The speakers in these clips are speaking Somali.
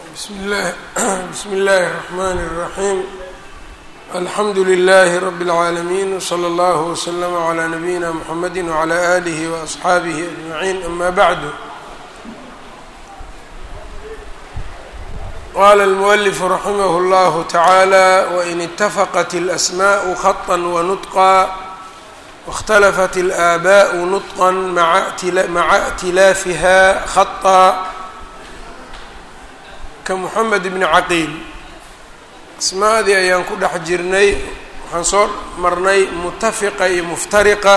بsم الlh بsم الlh الرحmn الرحيم الحمd للh رب العاalمين وصلى الله وسلم عlى نبيinا محمد وعlى آله وأصxaaبه أجمعين أmا bعd qال المؤلف رحimه الله تعالى وإن اتفqت الأسmاء خطا ونطقا واkhتلفت الآbاء نطقا mعa اعtilاafha خطا kamuxamed bni caqiil asmaadii ayaan ku dhex jirnay waxaan soo marnay mutafiqa iyo muftariqa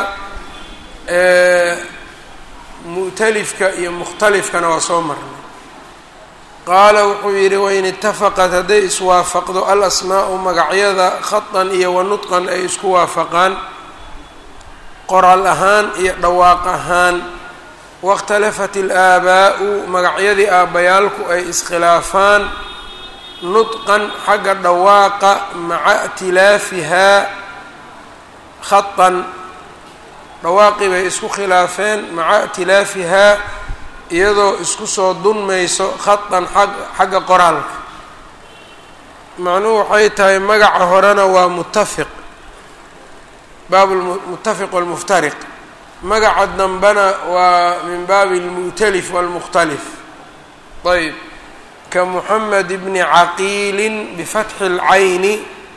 mu'talifka iyo mukhtalifkana waa soo marnay qaala wuxuu yidhi wain itafaqat hadday iswaafaqdo alasmaa'u magacyada khatan iyo wanutqan ay isku waafaqaan qoraal ahaan iyo dhawaaq ahaan waاkhtalafat اlaabaa'u magacyadii aabbayaalku ay iskhilaafaan nudqan xagga dhawaaqa maca اtilaafihaa khatan dhawaaqii bay isku khilaafeen maca اtilaafihaa iyadoo isku soo dunmayso khatan xagga qoraalka macnuhu waxay tahay magaca horena waa mutafiq baab mutafiq wاlmuftariq magaca dambena waa min baabi اlmu'talif wاlmukhtalif ayb ka muxamed bni caqiili bifatxi اlcayni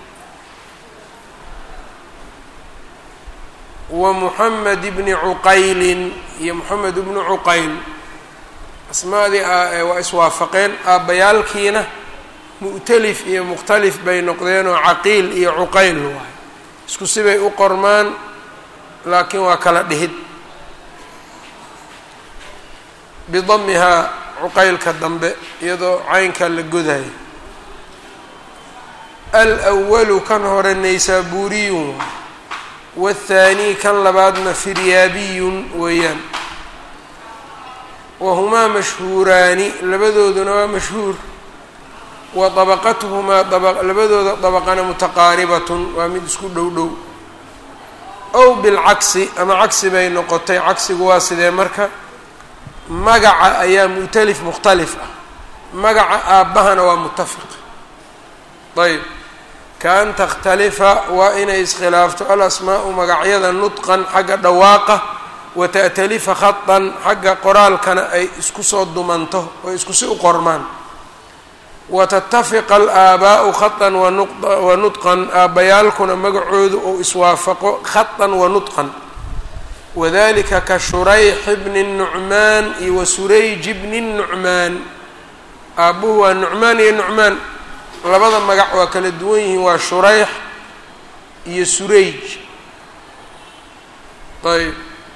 wa muxamed bni cuqaylin iyo moxamed bni cuqayl asmaadii waa iswaafaqeen aabbayaalkiina mu'talif iyo mukhtalif bay noqdeen oo caqiil iyo cuqayl waay isku sibay u qormaan laakiin waa kala dhihid bidamihaa cuqaylka dambe iyadoo caynka la godayo alwalu kan hore naysaabuuriyun waathaanii kan labaadna firyaabiyun weeyaan wahumaa mashhuuraani labadooduna waa mashhuur wa dabaqatuhumaa labadooda dabaqana mutaqaaribatun waa mid isku dhow dhow ow bilcagsi ama cagsi bay noqotay cagsigu waa sidee marka magaca ayaa mu'talif mukhtalif ah magaca aabbahana waa mutafiq ayb kaan takhtalifa waa inay iskhilaafto alasmaa'u magacyada nudqan xagga dhawaaqa wa ta'talifa khatan xagga qoraalkana ay isku soo dumanto oo isku si u qormaan watatafiqa alaabaa'u khatan wa nudqan aabbayaalkuna magacoodu ou iswaafaqo khatan wa nudqan wadalika ka shurayx bni nucmaan iyo wa surayj bni nucmaan aabbuhu waa nucmaan iyo nucmaan labada magac waa kala duwan yihiin waa shurayx iyo surayj ayb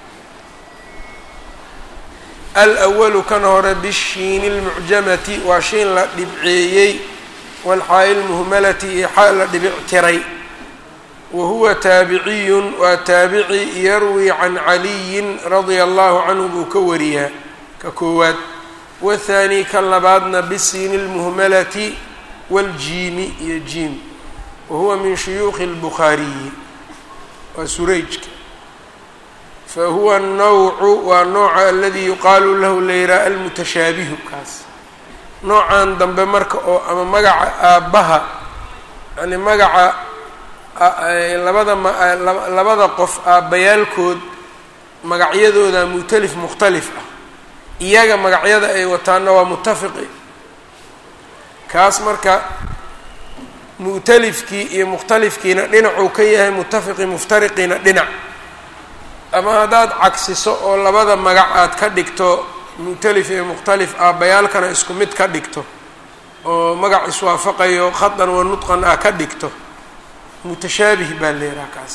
alwalu kan hore bishiini lmucjamati waa shiin la dhibceeyey walxaa'i lmuhmalati iyo xaa la dhibictiray wa huwa taabiciyun waa taabici yarwi can caliyin radia allahu canhu buu ka wariyaa ka koowaad wathaani kan labaadna bisiini lmuhmalati waljiimi iyo jiim wa huwa min shuyuukhi اlbukhaariyi waa surayjka fahuwa الnawcu waa nooca aladii yuqaalu lahu layraa almutashaabihu kaas noocan dambe marka oo ama magaca aabbaha yani magaca labada labada qof aabbayaalkood magacyadooda mu'talif mukhtalif ah iyaga magacyada ay wataana waa mutafiqi kaas marka mu'talifkii iyo mukhtalifkiina dhinacuu ka yahay mutafiqi muftariqiina dhinac ama haddaad cagsiso oo labada magac aad ka dhigto mu'talif iyo mukhtalif aabbayaalkana isku mid ka dhigto oo magac iswaafaqayo khatan wa nudqan ah ka dhigto mutashaabih baa leedaha kaas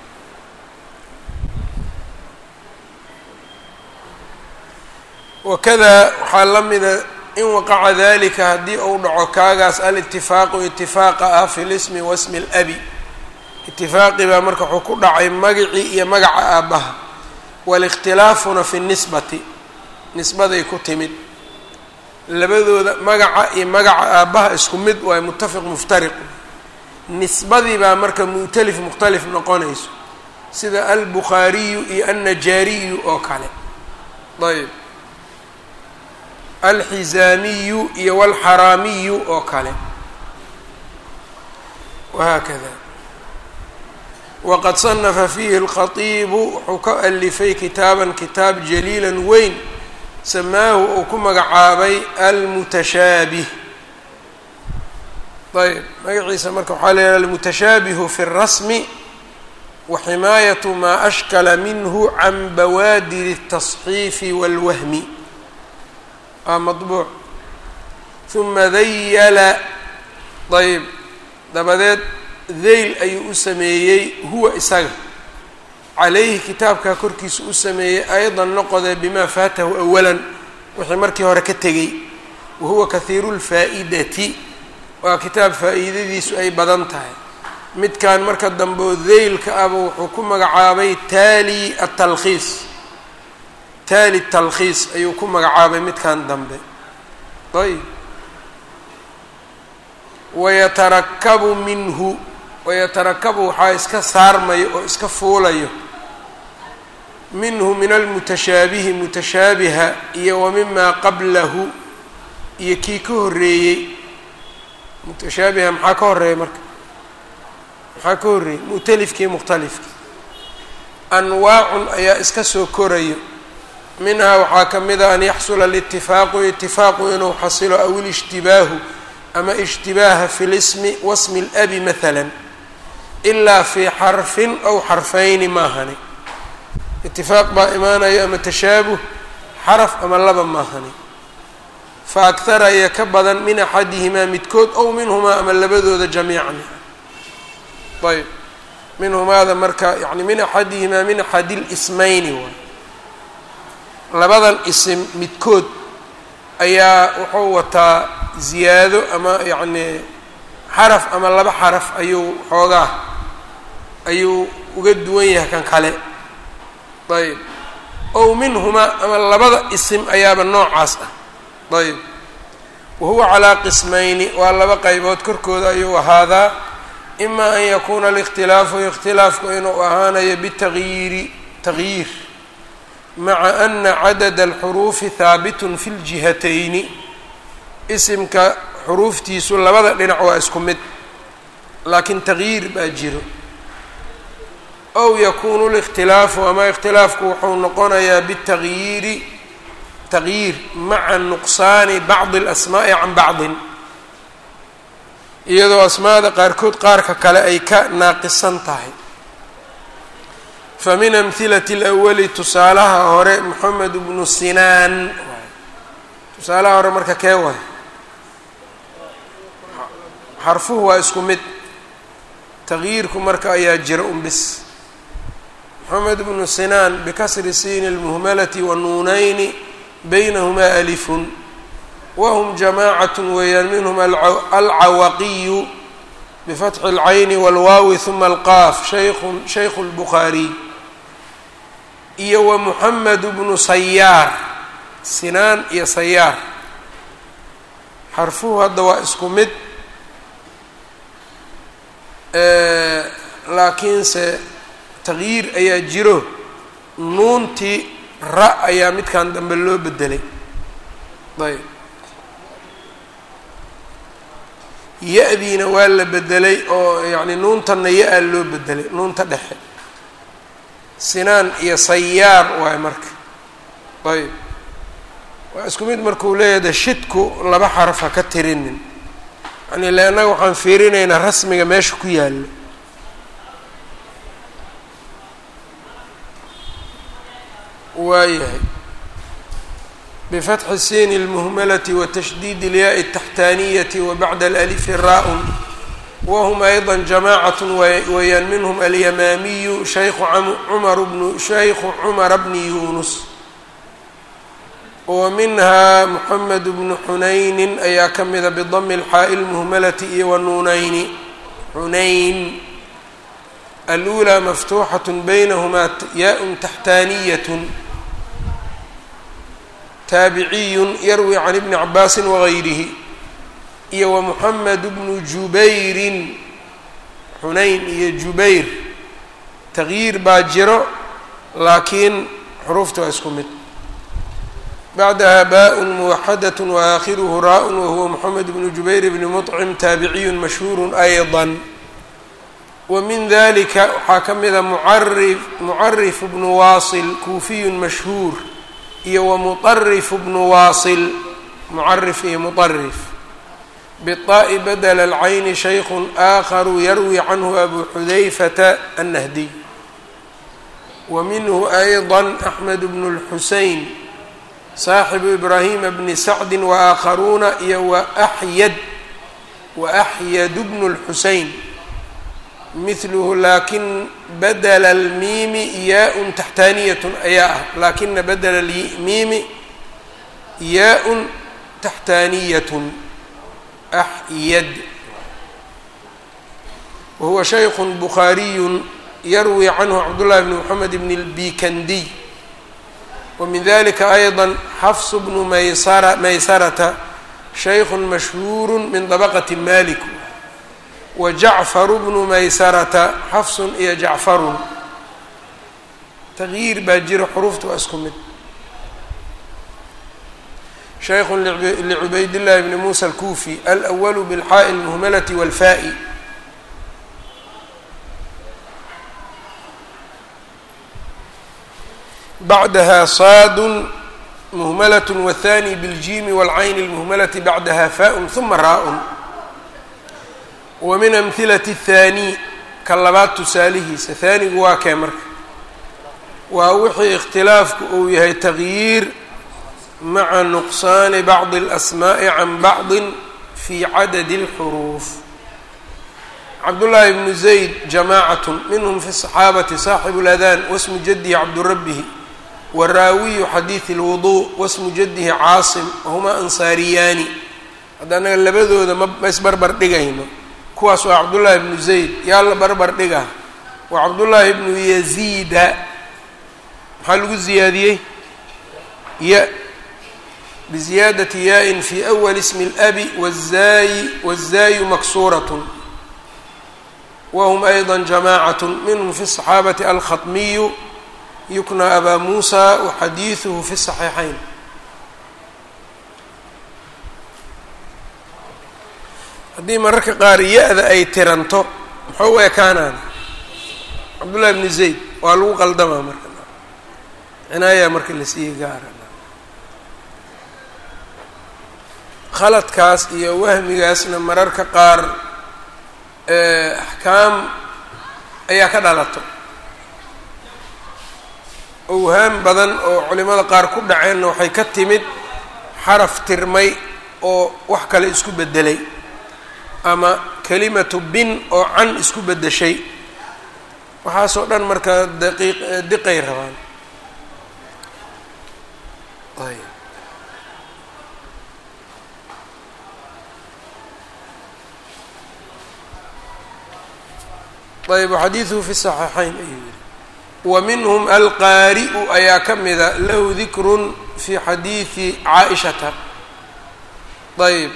wakada waxaa la mida in waqaca dalika haddii uu dhaco kaagaas alitifaaqu itifaaqa ah fi lismi wasmi اlabi itifaaqi baa marka wuxuu ku dhacay magacii iyo magaca aabbaha walikhtilaafuna fi nisbati nisbaday ku timid labadooda magaca iyo magaca aabbaha isku mid waay mutafiq muftariq nisbadii baa marka mu'talif mukhtalif noqonayso sida albukhaariyu iyo annajaariyu oo kale ayb alxizaamiyu iyo walxaraamiyu oo kale wahaakada waqad sanafa fiihi اlkhatiibu wuxuu ka alifay kitaaban kitaab jaliila weyn samaahu uu ku magacaabay almutashaabih ayb magaciisa marka waxaa la yidhaha almutashaabihu fi اlrasmi waximaayatu maa ashkala minhu can bawaadiri الtasxiifi wاlwahmi aa maطbuuc huma dayala ayb dabadeed deyl ayuu u sameeyey huwa isaga calayhi kitaabkaa korkiisa u sameeyey aydan noqodee bimaa faatahu awalan wixii markii hore ka tegey wahuwa kahiiru lfaa'idati waa kitaab faa'iidadiisu ay badan tahay midkan marka dambe oo deylka aba wuxuu ku magacaabay taali atalkhiis taali talkhiis ayuu ku magacaabay midkan dambe ayb wayatarakabu minhu wayatarakabu waxaa iska saarmayo oo iska fuulayo minhu min almutashaabihi mutashaabiha iyo wa mimaa qablahu iyo kii ka horreeyey mutashaabiha maxaa ka horreeya marka maxaa ka horreeyey mu'talifkii mukhtalifkii anwaacun ayaa iska soo korayo minhaa waxaa ka mid a an yaxsula alitifaaqu itifaaqu inuu xasilo aw ilishtibaahu ama ishtibaaha fi lismi wasmi اlabi mahala ilaa fii xarfin aw xarfayni maahani itifaaq baa imaanayo ama tashaabuh xaraf ama laba maahani fa akhara iyo ka badan min axadihimaa midkood ow minhumaa ama labadooda jamiican ayb minhumaada marka yani min axadihimaa min axadi lismayni waay labadan isim midkood ayaa wuxuu wataa ziyaado ama yacni xaraf ama laba xaraf ayuu xoogaa ayuu uga duwan yahay kan kale ayb ow minhumaa ama labada isim ayaaba noocaas ah ayb wahuwa calaa qismayni waa laba qaybood korkooda ayuu ahaadaa ima an yakuuna alikhtilaafu ikhtilaafku inuu ahaanayo bitagyiiri tagyiir maca ana cadada alxuruufi haabitun fi ljihatayni isimka xuruuftiisu labada dhinac waa isku mid laakiin tagyiir baa jiro ow yakuunu likhtilaafu ama ikhtilaafku wuxuu noqonayaa bitagyiiri tagyiir maca nuqsaani bacdi alasmaa'i can bacdin iyadoo asmaada qaarkood qaarka kale ay ka naaqisan tahay fa min amhilati alawali tusaalaha hore moxamed bnu sinaan tusaalaha hore marka kee waay xarfuhu waa isku mid tagyiirku marka ayaa jira un bis moxamed bnu sinaan bikasri siini اlmuhmalati wa nuunayni baynahumaa alifun whm jamaacat weeyaan minhm alcawaqiyu bifatxi اlcayni wاlwaawi huma alqaaf shayku shaykhu اlbukhaariy iyo wa muxamed bnu sayaar sinaan iyo sayaar xarfuhu hadda waa isku mid laakiinse tagyiir ayaa jiro nuuntii ra ayaa midkan dambe loo bedelay ayb ya-diina waa la bedelay oo yacni nuuntanna ya-a loo bedelay nuunta dhexe sinaan iyo sayaar waay marka ayb waa isku mid markuu leeyahay shidku laba xaraf ha ka tirinin yani le annaga waxaan fiirinaynaa rasmiga meesha ku yaalo waayahay bfatxi siin اlmuhmalati watashdiid اlyaai الtaxtaaniyati wabacda alalifi raa-un wahum ayضa jamacat weeyaan minhm alyamaamiyu shaykhu cumar bnu shaykhu cumara bni yunus wa minha moxamed bnu xunayni ayaa ka mida bidami اlxaa'i اlmuhmalati iyo wanuunayni xunayn alأulى maftuuxaة baynahumaa yaء taxtaaniyat taabiciyun yarwi can ibni cabaasin wagayrihi iyo wa muxamed bnu jubayrin xunayn iyo jubayr tagyiir baa jiro laakiin xuruufta waa isku mid bacdaha baء muwaxadaة waakhiruhu raaء wahuwa mxamed bn jubayr bn mطcim taabiciyu mashhuur أyضا wmin dalika waxaa ka mida mucarif bnu waasil kuufiyu mashhuur iyo wamuطarif bnu waasil mucarif iyo muطarif bالطaءi badla اlcayni shayku آakharu yarwi canhu abu xudayfata الnahdiy wa minhu أyضا أxmed bn الxusein saaxibu ibrahima bni sacdi waakharuuna iyo waxyad waaxyad bnu اlxusein mithluhu laakin badla اlmiimi yaa-un taxtaaniyatun ayaa ah laakina badla lmiimi yaa-un taxtaaniyatun axyad wahuwa shayku bukhaariyu yarwi canhu cabdullahi bni moxamed bn اlbikandiy wmin dalika ayضا xafs bnu maysara maysarata shayku mashhuur min dabaqati malik wajacfaru bnu maysarata xafsun iyo jacfarun tagyiir baa jira xuruufta waa isku mid shayku lcubayd llahi bni musa alkufi alأwalu bilxaaءi اlmuhmalati wاlfaa'i bacdaha saad muhmalaة wالthani bاljiimi wاlcayni اlmuhmalati bacdaha faء ثuma raa-un wa min amhilaةi الthaani ka labaad tusaalihiisa haanigu waa kee marka waa wixii ikhtilaafku uu yahay tagyiir maca nuqsaani bacضi اlasmaaءi can bacضi fi cadadi اlxuruuf cabdullaahi bnu zayd jamaacat minhm fi الصaxaabati saaxibu اladan wasmu jadihi cabdurabihi waraawiyu xadiidi اlwudu wasmu jadihi caasim wahumaa ansaariyaani hadda anaga labadooda ma ma isbarbar dhigayno kuwaas waa cabdullaahi bnu zayd yaa la barbar dhiga waa cabdullaahi bnu yaziida maxaa lagu ziyaadiyey ya biziyaadati yaa-in fi awali ismi اlabi wazaayi wazaayu maksuurat wahm ayضa jamacat minhm fi الصaxaabati alkhaطmiyu yukna abaa muusa waxadiiduhu fi saxiixayn haddii mararka qaar ya-da ay tiranto muxuu u ekaanaan cabdullahi bni zayd waa lagu qaldamaa marka cinaayaa marka la siiye gaara khaladkaas iyo wahmigaasna mararka qaar axkaam ayaa ka dhalato owhaam badan oo culimada qaar ku dhaceenna waxay ka timid xaraf tirmay oo wax kale isku beddelay ama kelimatu bin oo can isku beddeshay waxaasoo dhan marka daqiiq diqay rabaan ayb ayb xadiiduhu fi saxiixayn ayuu yihi wa minhum alqaari'u ayaa ka mida lahu dikrun fi xadiidi caaishata ayb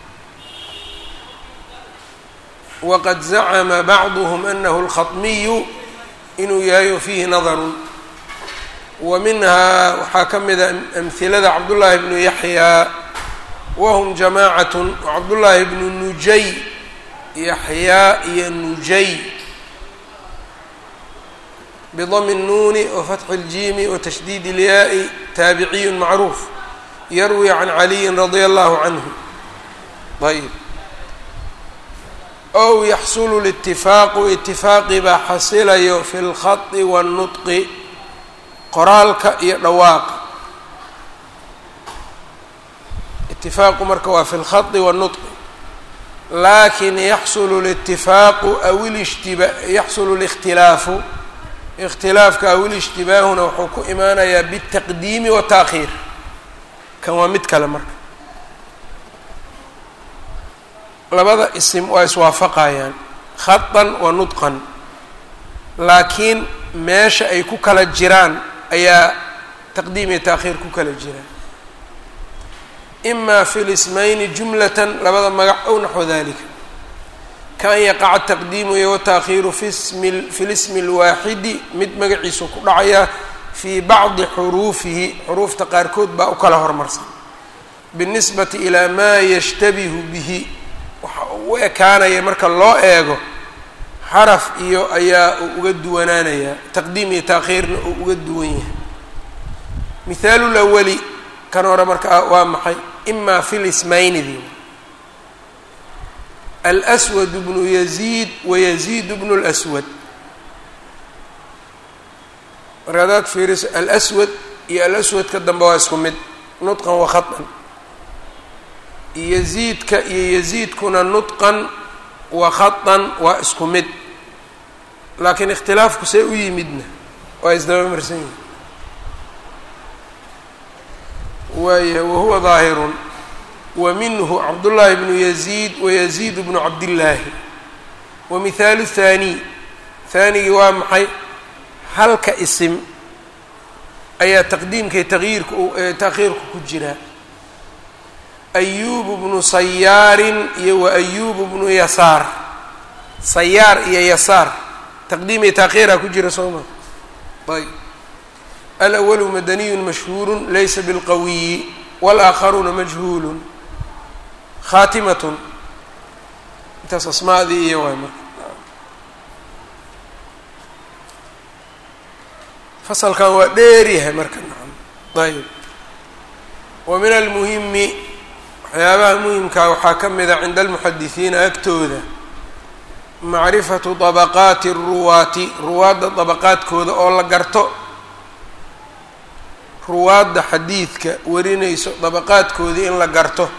waqad zacama bacduhm anahu اlkhaطmiyu inuu yahay o fiihi nadarun wa minhaa waxaa ka mida amhilada cabdullaahi bnu yaxyaa wahm jamaacat cabdullaahi bnu nujay yaxyaa iyo nujay bdm الnuuni وfatxi اljiimi وtashdiid اlyaai taabiciyu macruuf yarwi can caliyi radia allahu canhu ayb ow yaxsulu اlاtifaaqu itifaaqi baa xasilayo fi اlkhaطi wالnudqi qoraalka iyo dhawaaqa itifaaqu marka waa fi اlkhaطi wالnudqi lakin yaxsulu اlاtifaaqu aw lshtiba yaxsulu اlاkhtilaafu ikhtilaafka aw ilishtibaahuna wuxuu ku imaanayaa biالtaqdiimi waالtaakhiir kan waa mid kale marka labada isim waa iswaafaqayaan khaطan wa nudqan laakiin meesha ay ku kala jiraan ayaa taqdiim iyo taakhiir ku kala jiraan ima fi lismayni jumlatan labada magac ow naxو dalika kan yaqaca taqdiimu iyo wataakhiiru fi smi fi lismi اlwaaxidi mid magaciisu ku dhacayaa fii bacdi xuruufihi xuruufta qaarkood baa u kala hormarsan binisbati ilaa maa yashtabihu bihi waxa uu u ekaanaya marka loo eego xaraf iyo ayaa uu uga duwanaanayaa taqdiim iyo taakhiirna uu uga duwan yahay mihaalu lawali kan hore marka waa maxay imaa fi lismaynidi alswad bnu yaziid wayaziid bnu lswad marka hadaad fiiriso alswad iyo alaswadka dambe waa isku mid nudqan wa khatan yaziidka iyo yaziidkuna nudqan wa khatan waa isku mid laakiin ikhtilaafku see u yimidna waa isdaba marsan yihin waayahay wahuwa daahirun wa minhu cabdullaahi bnu yaziid wayaziid bnu cabdillaahi wa mihaalu thaaniy haanigii waa maxay halka isim ayaa taqdiimkay taqyiirka taakhiirku ku jiraa ayuubu bnu sayaarin iyo wa ayuubu bnu yasaar sayaar iyo yasaar taqdiimay taakhiiraa ku jira soo ma ayb alأwalu madaniyu mashhuuru laysa bilqawiyi wاlaakharuuna majhuulu khaatimatun intaas asmaadii iyo waay marka fasalkan waa dheeryahay marka ayb wa min almuhimi waxyaabaha muhimkaa waxaa ka mida cinda almuxadisiina agtooda macrifatu dabaqaati ruwaati ruwaadda dabaqaadkooda oo la garto ruwaadda xadiidka warinayso dabaqaadkoodii in la garto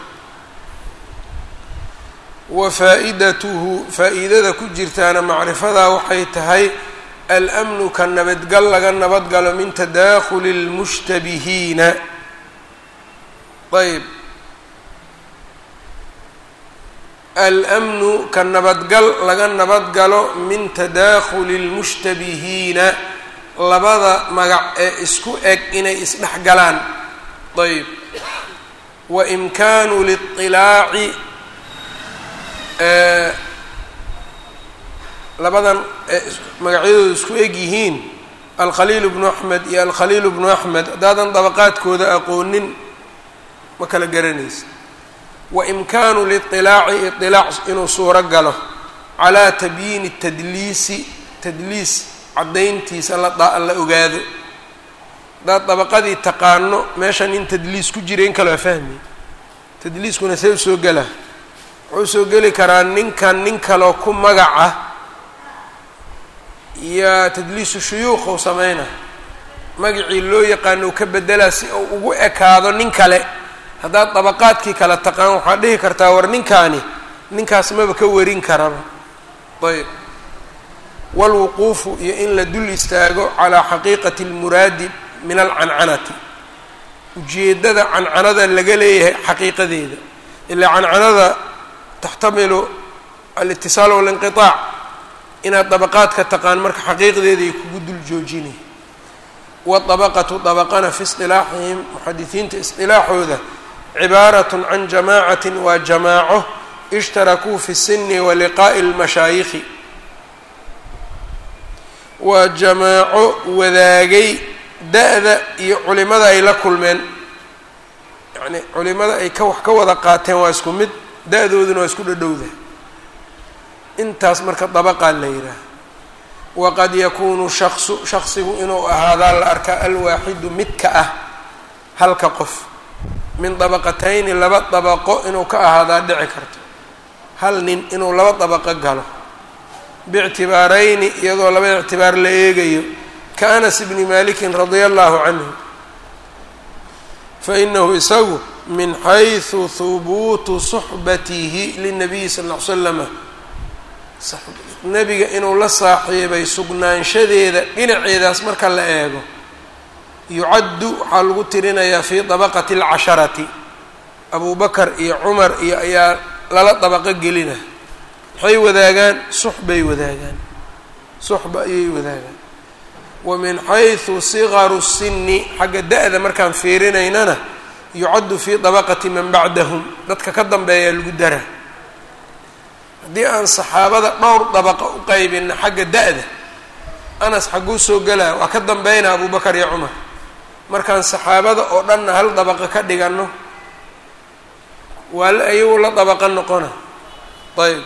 wa faa-idatuhu faa-iidada ku jirtaana macrifadaa waxay tahay almnu ka nabadgal laga nabadgalo min tadaakhuli اlmushtabihiina ayb almnu ka nabadgal laga nabadgalo min tadaakhuli اlmushtabihiina labada magac ee isku eg inay isdhex galaan ayb wa imkaanu liطilaaci labadan magacyadooda isku eg yihiin alkhaliil bnu axmed iyo alkhaliil bnu axmed haddaadan dabaqaadkooda aqoonin ma kala garanaysa wa imkaanu liطilaaci iطilaac inuu suuro galo calaa tabyiini tadliisi tadliis caddayntiisa la la ogaado haddaad dabaqadii taqaano meeshan in tadliis ku jira in kale waa fahmi tadliiskuna see usoo gela wuxuu soo geli karaa ninkan nin kaloo ku magaca iyo tadliisu shuyuukhou sameyna magacii loo yaqaano ka bedelaa si uu ugu ekaado nin kale haddaad dabaqaadkii kale taqaan waxaad dhihi kartaa war ninkaani ninkaas maba ka warin karaba ayb walwuquufu iyo in la dul istaago calaa xaqiiqati almuraadi min alcancanati ujeeddada cancanada laga leeyahay xaqiiqadeeda ilaa cancanada taxtamilu alitisaal walinqiaac inaad dabaqaadka taqaan marka xaqiiqdeeda ay kugu dul joojinay waabaqatu dabaqana fi isilaaxihim muxadisiinta isilaaxooda cibaarat can jamaacatin waa jamaaco ishtarakuu fi sini wa liqaa'i lmashaayikhi waa jamaaco wadaagay da-da iyo culimada ay la kulmeen yacni culimada ay ka wax ka wada qaateen waa isku mid da-dooduna waa isku dhadhowda intaas marka dabaqaa la yidhaaha waqad yakuunu shaksu shaksigu inuu ahaadaa la arkaa alwaaxidu midka ah halka qof min dabaqatayni laba dabaqo inuu ka ahaadaa dhici karto hal nin inuu laba dabaqo galo biictibaarayni iyadoo laba ictibaar la eegayo ka anas bni malikin radia allahu canhu fainahu isagu min xaysu hubuutu suxbatihi linabiyi sal ll ly slama nebiga inuu la saaxiibay sugnaanshadeeda dhinaceedaas marka la eego yucaddu waxaa lagu tirinayaa fii dabaqati alcasharati abu bakar iyo cumar iyo ayaa lala dabaqo gelina maxay wadaagaan suxbay wadaagaan suxba ayay wadaagaan wa min xaysu sigaru sinni xagga da-da markaan fiirinaynana yucaddu fii dabaqati man bacdahum dadka ka dambeeyaa lagu dara haddii aan saxaabada dhowr dabaqa u qaybina xagga da-da anas xagguu soo gelaa waa ka dambeynaa abubakar iyo cumar markaan saxaabada oo dhanna hal dabaqa ka dhiganno waa ayagu la dabaqa noqona ayb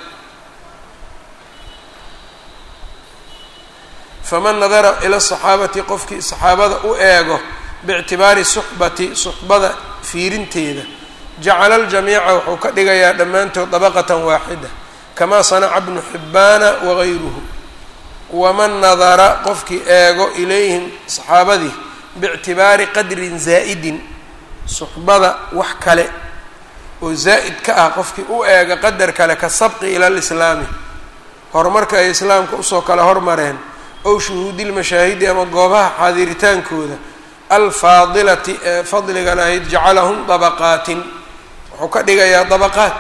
faman nadara ila saxaabati qofkii saxaabada u eego biictibaari suxbati suxbada fiirinteeda jacala aljamiica wuxuu ka dhigayaa dhammaantood dabaqatan waaxida kamaa sanaca bnu xibbaana wagayruhu waman nadara qofkii eego ilayhim saxaabadii biictibaari qadrin zaa'idin suxbada wax kale oo zaa'id ka ah qofkii u eega qadar kale ka sabqi ila alislaami horumarka ay islaamka usoo kala hormareen ow shuhuudi lmashaahidi ama goobaha xaadiritaankooda alfaadilati ee fadligan ahayd jacalahum dabaqaatin wuxuu ka dhigayaa dabaqaat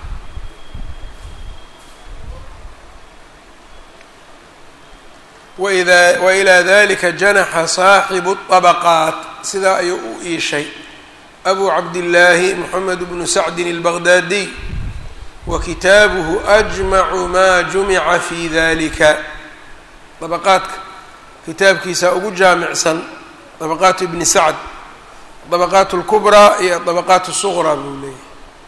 waida wailaa dalika janaxa saaxibu dabaqaat sidaa ayuu u iishay abu cabdillaahi moxamed bnu sacdin albaqdaadiy wa kitaabuhu ajmacu maa jumica fi dalika dabaqaadka kitaabkiisa ugu jaamicsan dabaqaatu ibni sacd dabaqaat اlkubraa iyo dabaqaat الsuqraa buu leeyahy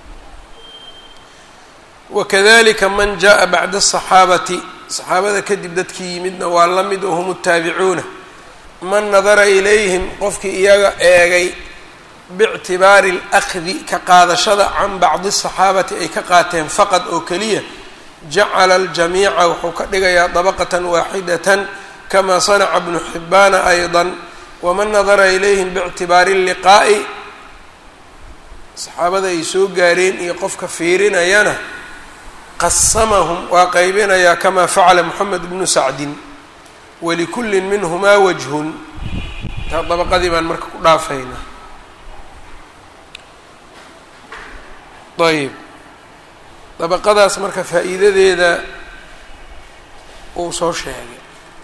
wakadalika man jaءa bacda الصaxaabati saxaabada kadib dadkii yimidna waa la mid oo hum الtaabicuuna man nadara ilayhim qofkii iyaga eegay biictibaari اlأkhdi ka qaadashada can bacdi الصaxaabati ay ka qaateen faqad oo keliya jacala aljamiica wuxuu ka dhigayaa dabaqatan waaxidatan kama sanaca bnu xibbaana ayضa waman nadara ilayhim biictibaari اlliqaa'i saxaabada ay soo gaareen iyo qofka fiirinayana qasamahum waa qaybinayaa kama facala moxamed bnu sacdin walikullin minhumaa wajhun taa dabaqadii baan marka ku dhaafaynaa ayb dabaqadaas marka faa'iidadeeda uu soo sheegay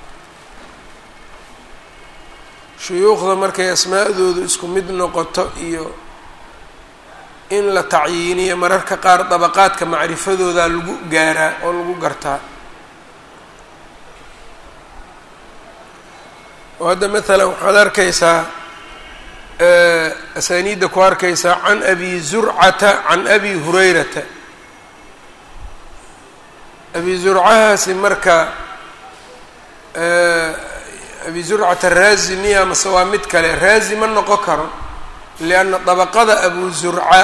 shuyuukhda markay asmaa'doodu isku mid noqoto iyo in la tacyiiniyo mararka qaar dabaqaadka macrifadooda lagu gaaraa oo lagu gartaa oo hadda maalan waxaad arkaysaa asaaniidda ku arkaysaa can abi zurcata can abi hurayrata abi zurcahaasi marka abi zurcata raazi miya mase waa mid kale raazi ma noqon karo lianna dabaqada abu zurca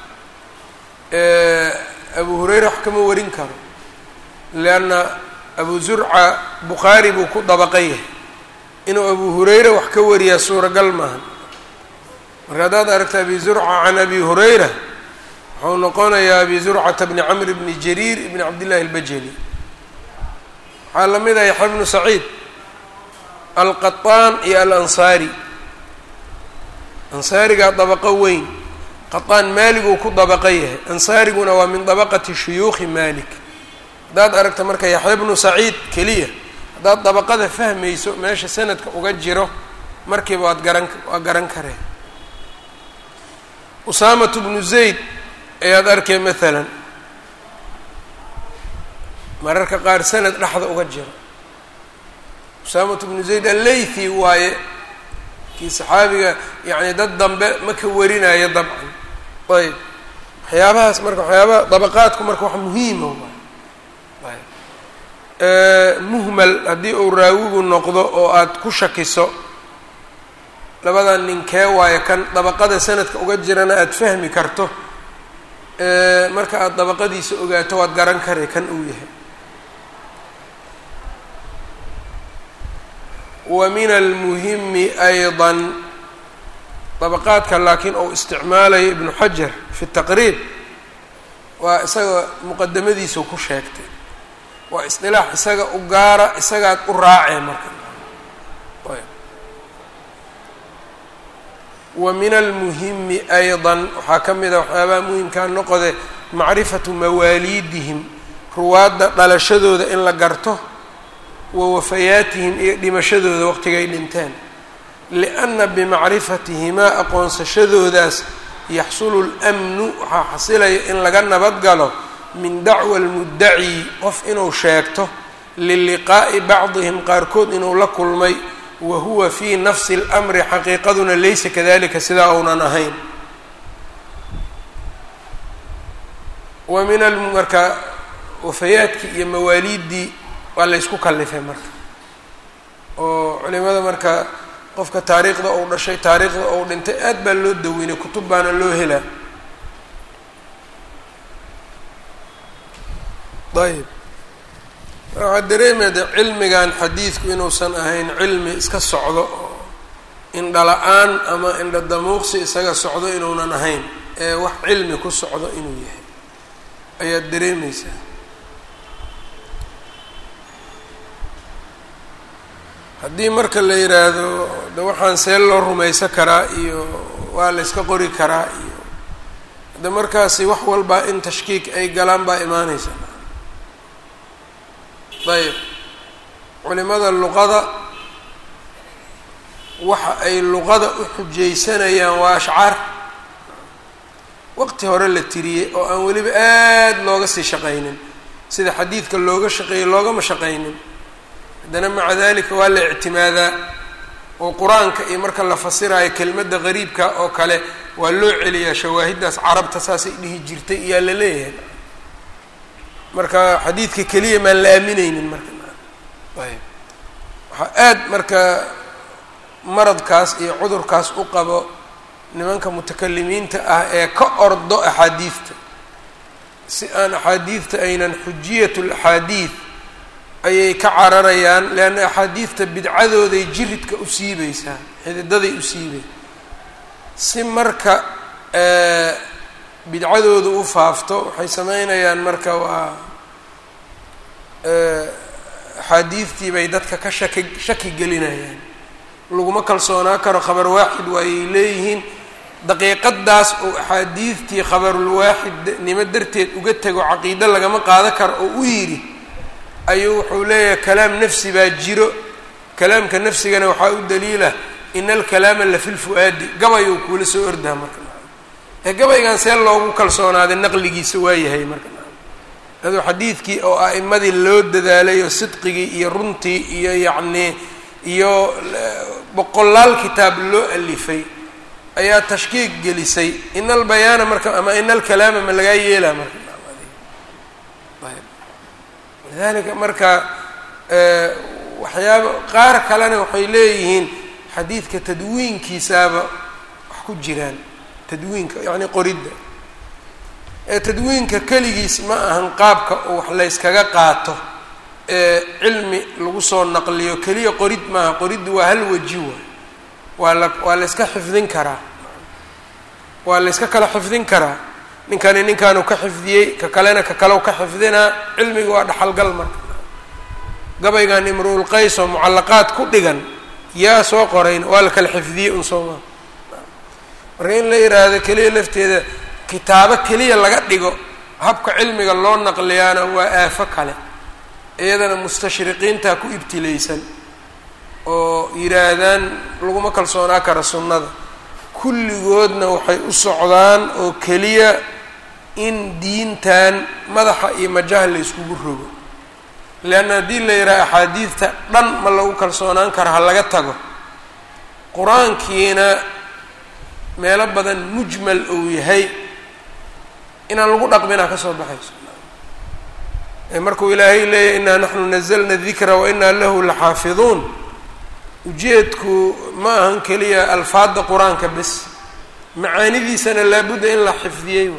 abu hurayra wax kama warin karo lianna abu zurca bukhaari buu ku dabaqa yahay inuu abu hurayra wax ka wariyaa suuragal maaha marka haddaad aragta abi zurca can abi hurayra wuxuu noqonayaa abi zurcata bni camr bni jariir ibni cabdillahi albajali waxaa la mid ah yaxya bnu saciid alqaطaan iyo alansaari ansaarigaa dabaqo weyn qaطaan maaliguu ku dabaqa yahay ansaariguna waa min dabaqati shuyuukhi malik haddaad aragta marka yaxya bnu saciid keliya haddaad dabaqada fahmayso meesha sanadka uga jiro markiiba waad garan waa garan kareen usaamatu bnu zayd ayaad arkay maalan mararka qaar sanad dhexda uga jiro usaamatu bnu zayd alleythi waaye kii saxaabiga yacni dad dambe ma ka warinayo dabcan ayb waxyaabahaas marka waxyaabaha dabaqaadku marka wax muhiima waay muhmal haddii uu raawigu noqdo oo aad ku shakiso labadan ninkee waayo kan dabaqada sanadka uga jirana aada fahmi karto marka aada dabaqadiisa ogaato waad garan kare kan uu yahay wa min almuhimi ayضa dabaqaadka laakiin uu isticmaalayo ibnu xajar fi taqriib waa isaga muqadamadiisa ku sheegtay waa isdilaax isaga u gaara isagaad u raacee marka wa min almuhimi ayضa waxaa ka mid a waxyaabaha muhimkaa noqode macrifatu mawaaliidihim ruwaadda dhalashadooda in la garto wa wafayaatihim iyo dhimashadooda waqtigay dhinteen lianna bimacrifatihimaa aqoonsashadoodaas yaxsulu lmnu waxaa xasilaya in laga nabad galo min dacwa almuddaci qof inuu sheegto liliqaa'i bacdihim qaarkood inuu la kulmay wa huwa fii nafsi اlmri xaqiiqaduna laysa kadalika sidaa uunan ahayn wa min marka wafayaadkii iyo mawaaliiddii waa laysku kallifay marka oo culimada marka qofka taariikhda uu dhashay taariikhda uu dhintay aad baa loo daweynay kutub baana loo helaa ayb waxaa dareemaya cilmigan xadiidku inuusan ahayn cilmi iska socdo oo indhala-aan ama indha damuuqsi isaga socdo inuunan ahayn ee wax cilmi ku socdo inuu yahay ayaad dareemaysaa haddii marka la yidhaahdo de waxaan see loo rumaysan karaa iyo waa la yska qori karaa iyo de markaasi wax walbaa in tashkiik ay galaan baa imaanaysa ayb culimada luqada waxa ay luqada u xujaysanayaan waa ashcaar waqti hore la tiriyey oo aan weliba aada looga sii shaqaynin sida xadiidka looga shaqeeyey loogama shaqaynin haddana maca dalika waa la ictimaadaa oo qur-aanka iyo marka la fasiraayo kelmadda qariibka oo kale waa loo celiyaa shawaahiddaas carabta saasay dhihi jirtay iyaa la leeyahay marka xadiidka keliya maan la aamineynin marka ayb waxaa aada marka maradkaas iyo cudurkaas u qabo nimanka mutakalimiinta ah ee ka ordo axaadiidta si aan axaadiidta aynan xujiyat laxaadiid ayay ka cararayaan leanna axaadiidta bidcadooday jiridka u siibeysaa xididaday u siibey si marka bidcadooda u faafto waxay sameynayaan marka waa axaadiidtii bay dadka ka shaki shaki gelinayaan laguma kalsoonaa karo khabar waaxid waayay leeyihiin daqiiqadaas oo axaadiidtii khabarulwaaxidnimo darteed uga tego caqiido lagama qaado karo oo u yidhi ayuu wuxuu leeyahay kalaam nafsi baa jiro kalaamka nafsigana waxaa u daliila ina alkalaama la fi lfu-aadi gabayuu kuula soo ordaa marka ee gabaygan see loogu kalsoonaaday naqligiisa waayahay marka aduu xadiidkii oo a'imadii loo dadaalay oo sidqigii iyo runtii iyo yacnii iyo boqolaal kitaab loo alifay ayaa tashkiik gelisay ina albayaana marka ama ina alkalaama ma lagaa yeelaa marka lidalika marka waxyaaba qaar kalena waxay leeyihiin xadiidka tadwiinkiisaaba wax ku jiraan tadwiinka yacni qoridda ee tadwiinka keligiis ma ahan qaabka oo wax layskaga qaato ee cilmi lagu soo naqliyo keliya qorid maaha qoriddu waa hal weji waay waa la waa layska xifdin karaa waa layska kala xifdin karaa ninkani ninkaanu ka xifdiyey ka kalena ka kalew ka xifdinaa cilmiga waa dhaxalgal marka gabaygan imruul qays oo mucallaqaad ku dhigan yaa soo qorayn waa la kala xifdiyey un soo maa marka in la yidhaahdo keliya lafteeda kitaabo keliya laga dhigo habka cilmiga loo naqliyaana waa aafo kale iyadana mustashriqiintaa ku ibtilaysan oo yidhaahdaan laguma kalsoonaa kara sunnada kulligoodna waxay u socdaan oo keliya in diintan madaxa iyo majaha la yskugu rogo leanna haddii la yidhaha axaadiidta dhan ma lagu kalsoonaan karo ha laga tago qur-aankiina meelo badan mujmal uu yahay inaan lagu dhaqminaa ka soo baxayso markuu ilaahay leeyahy inaa naxnu nazalna dikra wa inaa lahu laxaafiduun ujeedku ma ahan keliya alfaadda qur-aanka bes macaanidiisana laabudda in la xifdiyey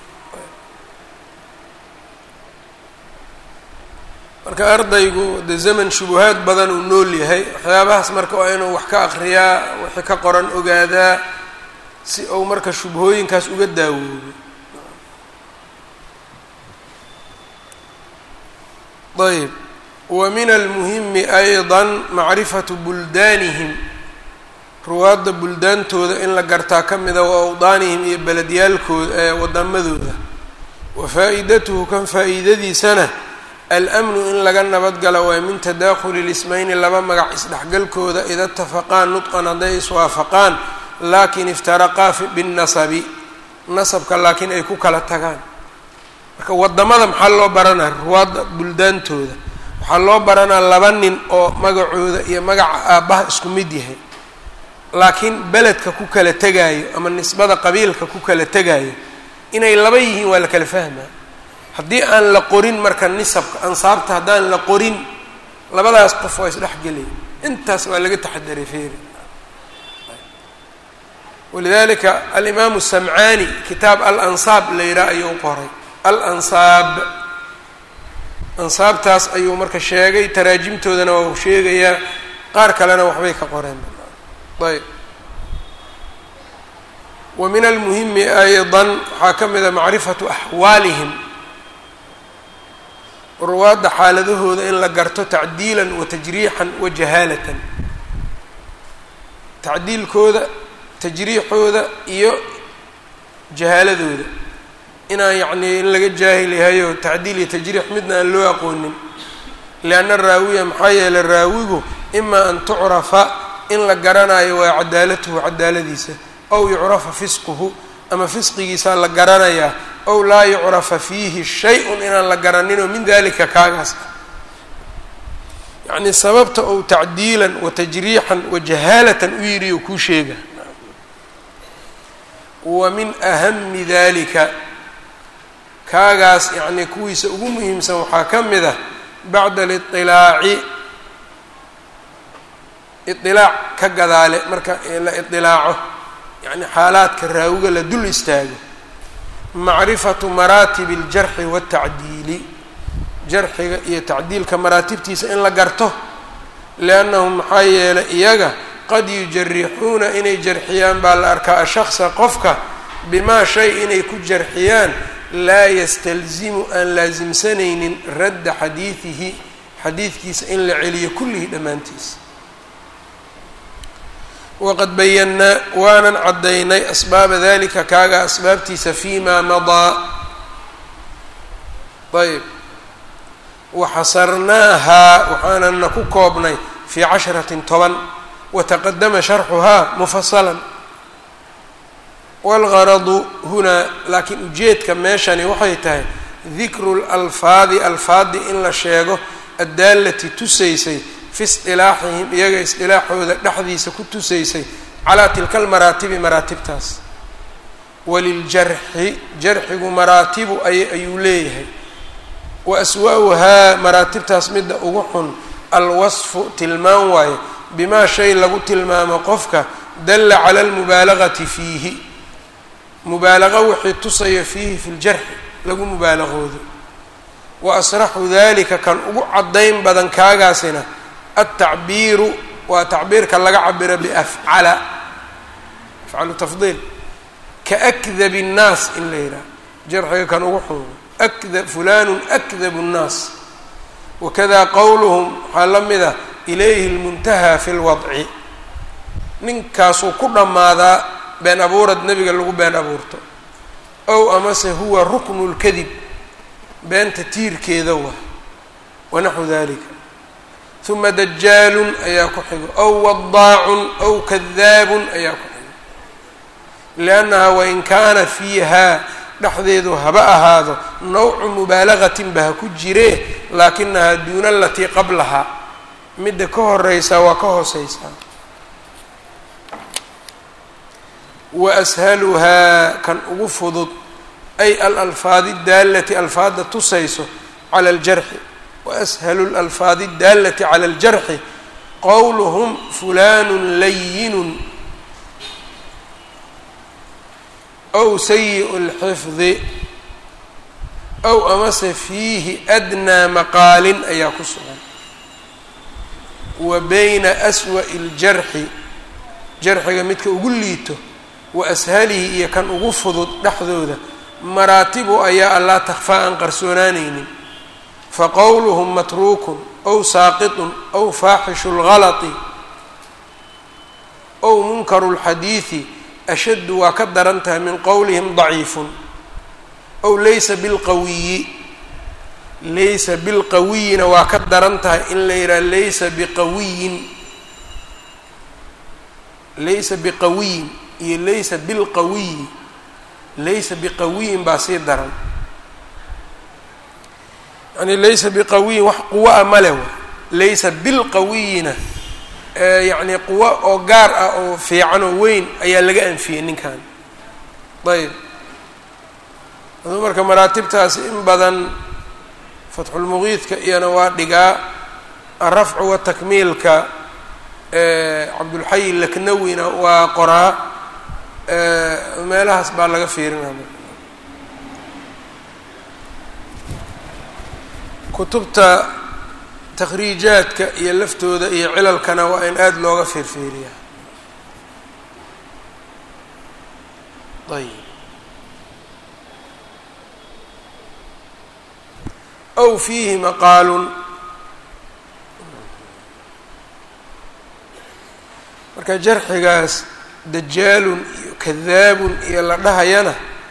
marka ardaygu de zaman shubuhaad badan uu nool yahay waxyaabahaas marka waa inuu wax ka akriyaa wixii ka qoran ogaadaa si uu marka shubhooyinkaas uga daawoobo ayb wa min almuhimi ayضa macrifatu buldaanihim ruwaadda buldaantooda in la gartaa ka mida wa awdaanihim iyo beledyaalkooda ee wadamadooda wa faa-idatuhu kan faa-iidadiisana almnu in laga nabadgala waa min tadakhuli lismayni laba magac isdhexgalkooda ida itafaqaan nudqan hadday iswaafaqaan laakin iftaraqaa binnasabi nasabka laakiin ay ku kala tagaan marka wadamada maxaa loo baranaya ruwaadda buldaantooda waxaa loo baranaa laba nin oo magacooda iyo magaca aabbaha isku mid yahay laakiin beledka ku kala tegaayo ama nisbada qabiilka ku kala tegaayo inay laba yihiin waa la kala fahmaa haddii aan la qorin marka nisabka ansaabta haddaan la qorin labadaas qof waa isdhex gelaya intaas waa laga taxadaray feeri walidalika alimaamu samcaani kitaab alansaab la yidhaha ayuu qoray alansaab ansaabtaas ayuu marka sheegay taraajimtoodana waa u sheegayaa qaar kalena waxbay ka qoreen ayb wa min almuhimi ayضa waxaa ka mida macrifatu axwaalihim ruwaadda xaaladahooda in la garto tacdiilan wa tajriixan wa jahaalatan tacdiilkooda tajriixooda iyo jahaaladooda inaan yacnii in laga jaahil yahayo tacdiil iyo tajriix midna aan loo aqoonin lianna raawiya maxaa yeelay raawigu ima an tucrafa in la garanayo waa cadaalatuhu cadaaladiisa ow yucrafa fisquhu ama fisqigiisaa la garanayaa ow laa yucrafa fiihi shay-un inaan la garaninoo min dalika kaagaas ah yacnii sababta ou tacdiilan wa tajriixan wa jahaalatan u yidhi oo kuu sheega wa min ahami dalika kaagaas yacnii kuwiisa ugu muhiimsan waxaa ka mid ah bacda aliطilaaci iطilaac ka gadaale marka la iطilaaco yacni xaalaadka raawiga la dul istaago macrifatu maraatibi اljarxi waالtacdiili jarxiga iyo tacdiilka maraatibtiisa in la garto liannahum maxaa yeelay iyaga qad yujarixuuna inay jarxiyaan baa la arkaa ashaksa qofka bimaa shay inay ku jarxiyaan laa yastalzimu aan laasimsanaynin radda xadiidihi xadiidkiisa in la celiyo kullihi dhammaantiisa waqad bayannaa waanan caddaynay asbaaba dalika kaaga asbaabtiisa fi ma madaa ayb waxasarnaahaa waxaanana ku koobnay fii casharatin toban wataqadama sharxuhaa mufasalan waalgaradu hunaa laakiin ujeedka meeshani waxay tahay dikru lalfaadi alfaadi in la sheego addaalati tusaysay fi isdilaaxihim iyaga isdilaaxooda dhexdiisa ku tusaysay calaa tilka almaraatibi maraatibtaas waliljarxi jarxigu maraatibu ay ayuu leeyahay wa aswa-uhaa maraatibtaas midda ugu xun alwasfu tilmaan waaye bimaa shay lagu tilmaamo qofka dalla cala almubaalagati fiihi mubaalaqa wixii tusaya fiihi fi ljarxi lagu mubaalaqoodo wa asraxu dalika kan ugu caddayn badan kaagaasina altacbiiru waa tacbiirka laga cabiro biafcala afcalu tafdiil kaakdabi nnaas in la yidhaha jarxiga kan ugu xun akda fulanu akdabu nnaas wakada qowluhum waxaa la mid ah ilayhi lmuntahaa fi lwadci ninkaasuu ku dhammaadaa been abuurad nebiga lagu been abuurto ow amase huwa ruknu lkadib beenta tiirkeeda waa wanaxwu dalika uma dajaalun ayaa ku xigo ow wadaacun ow kadaabun ayaa ku xigo liannaha wain kaana fiihaa dhexdeedu haba ahaado nawcu mubaalagatin ba ha ku jiree laakinahaa duuna alatii qablahaa midda ka horeysaa waa ka hooseysaa wa ashaluhaa kan ugu fudud ay alalfaadi daallati alfaada tusayso cala aljarxi wa ashalu lalfaadi daallati cala aljarxi qowluhum fulanun layinun ow sayi'u lxifdi ow amase fiihi adnaa maqaalin ayaa ku sugan wa bayna aswa'i ljarxi jarxiga midka ugu liito wa ashalihi iyo kan ugu fudud dhexdooda maraatibu ayaa allaa takhfaa aan qarsoonaanaynin faqowluhum matruukun ow saaqitun ow faaxishu lgalati ow munkaru lxadiidi ashaddu waa ka daran tahay min qowlihim daciifun ow laysa bilqawiyi laysa bilqawiyina waa ka daran tahay in la yidhaha laysa biqawiyin laysa biqawiyin iyo laysa bilqawiyi laysa biqawiyin baa sii daran yani laysa biqawiyin wax quwo a male w laysa bilqawiyina yacni quwo oo gaar ah oo fiican oo weyn ayaa laga anfiyey ninkan ayb aduu marka maraatibtaasi in badan fatxulmuqiidka iyana waa dhigaa alrafcu watakmiilka cabdulxayi laknawina waa qoraa meelahaas baa laga fiirinaya kutubta takhriijaadka iyo laftooda iyo cilalkana waa in aada looga fiirfiiriya ayb aw fiihi maqaalun marka jarxigaas dajaalun iyo kadaabun iyo la dhahayana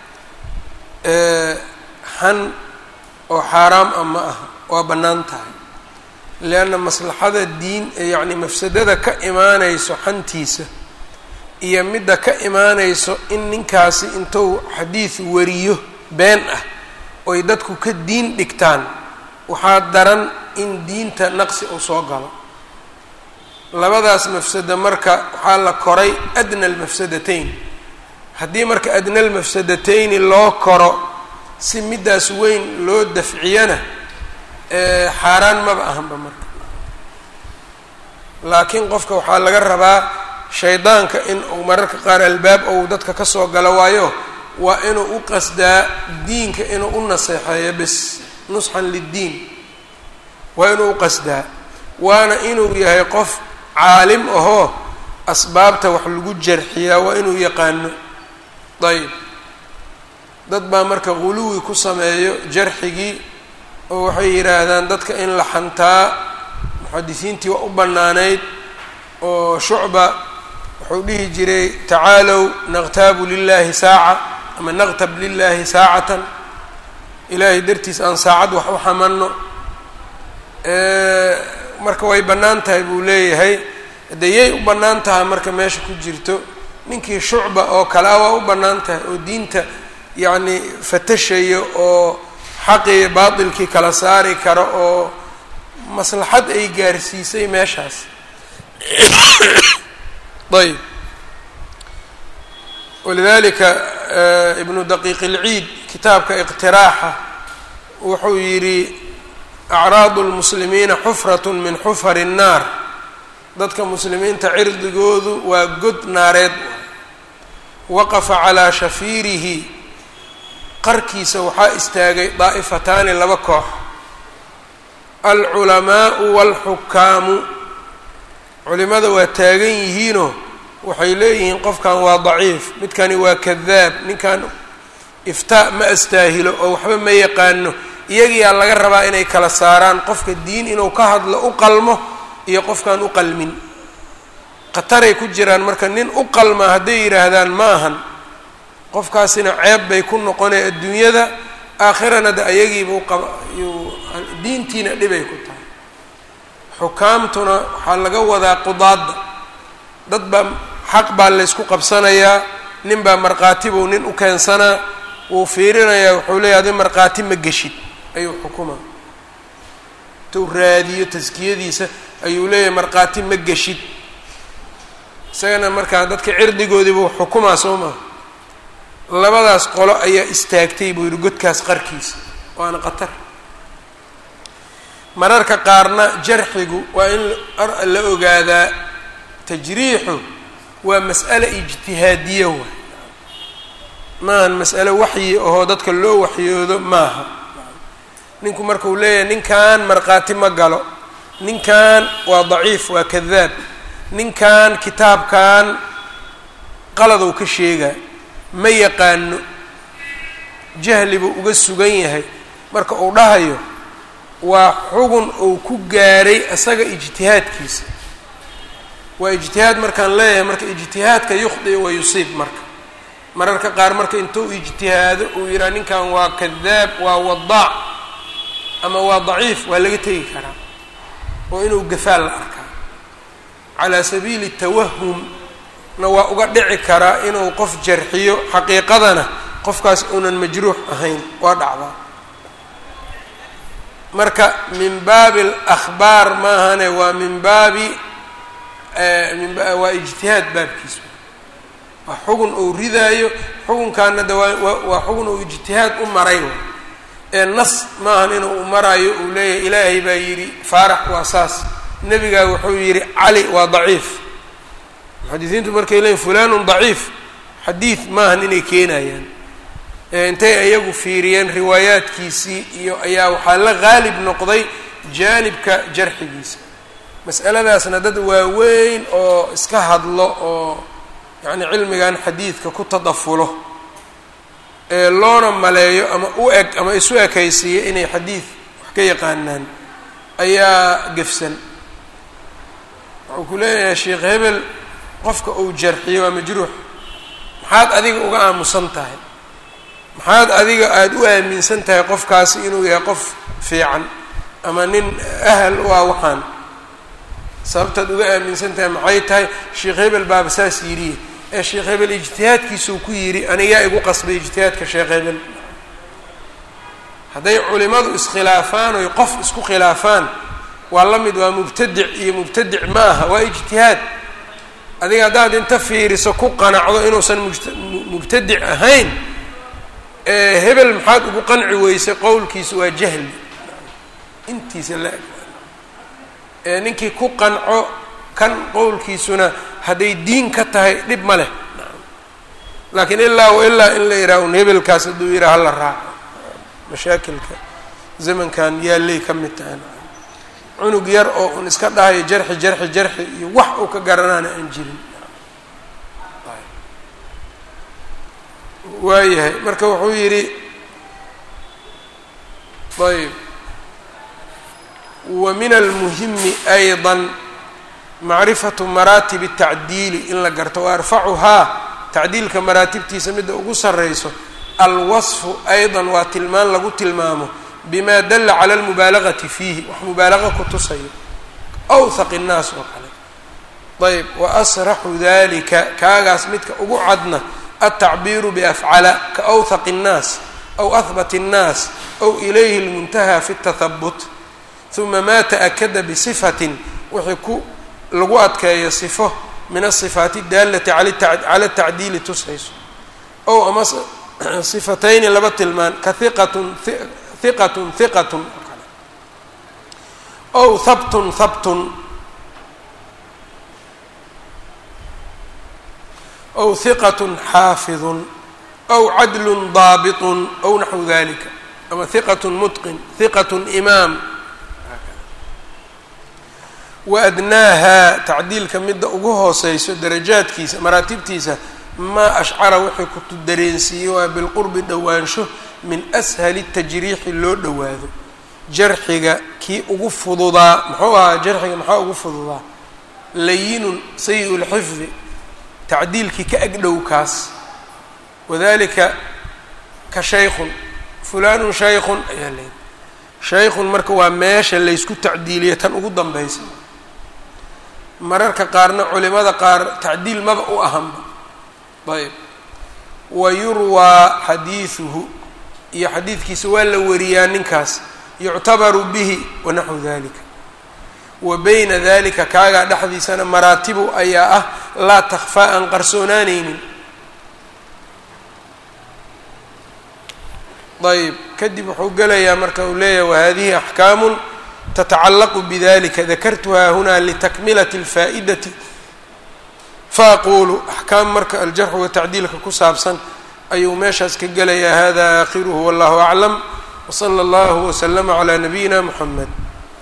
xan oo xaaraam ah ma aha waa bannaan tahay leanna maslaxada diin yacni mafsadada ka imaanayso xantiisa iyo midda ka imaanayso in ninkaasi intuu xadiid wariyo been ah oy dadku ka diin dhigtaan waxaa daran in diinta naqsi uu soo galo labadaas mafsada marka waxaa la koray adna almafsadatayn haddii marka adna almafsadatayni loo koro si middaas weyn loo dafciyana xaaraan maba ahanba marka laakiin qofka waxaa laga rabaa shaydaanka in uu mararka qaar albaab ou dadka ka soo galo waayo waa inuu u qasdaa diinka inuu u naseexeeyo bis nusxan liddiin waa inuu u qasdaa waana inuu yahay qof caalim ahoo asbaabta wax lagu jarxiyaa waa inuu yaqaano ayb dad baa marka guluwi ku sameeyo jarxigii oo waxay yidhaahdaan dadka in la xantaa muxadisiintii waa u bannaanayd oo shucba wuxuu dhihi jiray tacaalow naqtaabu lilahi saaca ama naqtab lilahi saacatan ilaahay dartiis aan saacad wax u xamanno marka way bannaan tahay buu leeyahay de yay u bannaan tahay marka meesha ku jirto ninkii shucba oo kale a waa u bannaan tahay oo diinta yacni fatashayo oo xaqii baatilkii kala saari karo oo maslaxad ay gaarsiisay meeshaas ayb walidalika ibnu daqiiq ilciid kitaabka iqtiraaxa wuxuu yidhi acraadu lmuslimiina xufrat min xufari الnaar dadka muslimiinta cirdigoodu waa god naareed waqafa calaa shafiirihi qarkiisa waxaa istaagay daa'ifataani laba koox alculamaau wاlxukaamu culimada waa taagan yihiinoo waxay leeyihiin qofkan waa daciif midkani waa kadaab ninkan iftaa ma astaahilo oo waxba ma yaqaano iyagiyaa laga rabaa inay kala saaraan qofka diin inuu ka hadlo u qalmo iyo qofkaan u qalmin khataray ku jiraan marka nin u qalma hadday yidhaahdaan ma ahan qofkaasina ceeb bay ku noqonay adduunyada aakhirana de ayagiiba uqaba diintiina dhibay ku tahay xukaamtuna waxaa laga wadaa qudaadda dad baa xaq baa laysku qabsanayaa nin baa markhaati buu nin u keensanaa wuu fiirinayaa wuxuu leeyahy adi markhaati ma geshid ayuu xukumaa intuu raadiyo taskiyadiisa ayuu leeyahay markhaati ma geshid isagana markaa dadka cirdigoodiibuu xukumaa soo maha labadaas qolo ayaa istaagtay buu yihi godkaas qarkiisa waana qatar mararka qaarna jarxigu waa in la ogaadaa tajriixu waa mas'ale ijtihaadiya waay maahan mas'ale waxyi ahoo dadka loo waxyoodo maaha ninku markuu leeyahay ninkan markhaati ma galo ninkan waa daciif waa kadaab ninkan kitaabkan qaladou ka sheegaa ma yaqaano jahli buu uga sugan yahay marka uu dhahayo waa xugun uu ku gaaray isaga ijtihaadkiisa waa ijtihaad markaan leeyahay marka ijtihaadka yukhdi wa yusiib marka mararka qaar marka intuu ijtihaado uu yidhaha ninkan waa kadaab waa wadaac ama waa daciif waa laga tegi karaa oo inuu gafaal la arkaa calaa sabiili tawahum na waa uga dhici karaa inuu qof jarxiyo xaqiiqadana qofkaas uunan majruux ahayn waa dhacdaa marka min baabi alakhbaar maahane waa min baabi waa ijtihaad baabkiisa waa xugun uu ridaayo xukunkaana de waa xugun uu ijtihaad u maray ee nas maahan inuu u maraayo uu leeyahay ilaahay baa yidhi faarax waa saas nebigaa wuxuu yidhi cali waa daciif muxadisiintu markay leeyiin fulanun daciif xadiid maahan inay keenayaan intay iyagu fiiriyeen riwaayaadkiisii iyo ayaa waxaa la qaalib noqday jaanibka jarxigiisa mas'aladaasna dad waaweyn oo iska hadlo oo yacni cilmigan xadiidka ku tadafulo ee loona maleeyo ama u eg ama isu ekaysiiya inay xadiid wax ka yaqaanaan ayaa gefsan wuxuu ku leeyahay sheekh hebel qofka uu jarxiyo waa majruux maxaad adiga uga aamusan tahay maxaad adiga aada u aaminsan tahay qofkaasi inuu yahay qof fiican ama nin ahal u ah waxaan sababtaad uga aaminsan tahay maxay tahay sheekh hebel baaba saas yidhiye ee sheekh hebel ijtihaadkiisuu ku yidhi anigaa igu qasbay ijtihaadka sheekh hebel hadday culimadu iskhilaafaan oy qof isku khilaafaan waa la mid waa mubtadic iyo mubtadic ma aha waa ijtihaad adiga haddaad inta fiiriso ku qanacdo inuusan mubtadic ahayn hebel maxaad ugu qanci weysay qowlkiisu waa jahli intiisa la eg ninkii ku qanco kan qowlkiisuna hadday diin ka tahay dhib ma leh laakiin ilaa wa ilaa in la yidhaha un hebelkaas hadduu yidhaha hala raaco mashaakilka zamankan yaallay ka mid tahay cunug yar oo un iska dhahayo jarxi jarxi jarxi iyo wax uu ka garanaana aan jirin waayahay marka wuxuu yidhi ayb wa min almuhimi ayضa macrifatu maraatib الtacdiili in la garto wa arfacuhaa tacdiilka maraatibtiisa midda ugu sarrayso alwasfu ayضa waa tilmaan lagu tilmaamo bima dala cala اlmubaalagati fiihi wax mubaalaqa ku tusayo awhaq الnaas oo kale ayb wa asraxu dalika kaagaas midka ugu cadna altacbiiru biafcala ka awhaq الnaas aw ahbat الnaas aw ilayhi اlmuntaha fi الtahabut uma ma taأkada bisifatin wixii ku lagu adkeeyo sifo min asifaati اdaalati cala الtacdiili tusayso ow ama sifatayni laba tilmaan ka hiqatun hiqatun hiqatun oo kale ow habtun habtun ow hiqatun xaafidun ow cadlun daabitun ow naxwu dalika ama hiqatun mutqin hiqatun imaam wa adnaaha tacdiilka midda ugu hooseyso darajaadkiisa maraatibtiisa maa ashcara wixii kutu dareensiiyey waa bilqurbi dhowaansho min ashali tajriixi loo dhowaado jarxiga kii ugu fududaa muxuu ahaa jarxiga maxaa ugu fududaa layinun sayi lxifdi tacdiilkii ka agdhow kaas wadalika ka shaykhun fulanun shaykhun ayaa leeday shaykhun marka waa meesha laysku tacdiiliyo tan ugu danbeysa mararka qaarna culimada qaar tacdiil maba u ahanba ayb wa yurwaa xadiiduhu iyo xadiidkiisa waa la wariyaa ninkaas yuctabaru bihi wanaxwu dalika wa bayna dalika kaagaa dhexdiisana maraatibu ayaa ah laa takfaa aan qarsoonaaneynin ayb kadib wuxuu gelayaa marka uu leeyahay wahadihi axkaamun tatacalaqu bidalika dakartuhaa huna litakmilati اlfaa'idati faaqulu axkaam marka aljarxu watacdiilka ku saabsan ayuu meeshaas ka gelayaa hada aakhiruhu wallahu aclam wsala allahu waslama calaa nabiyina muxamed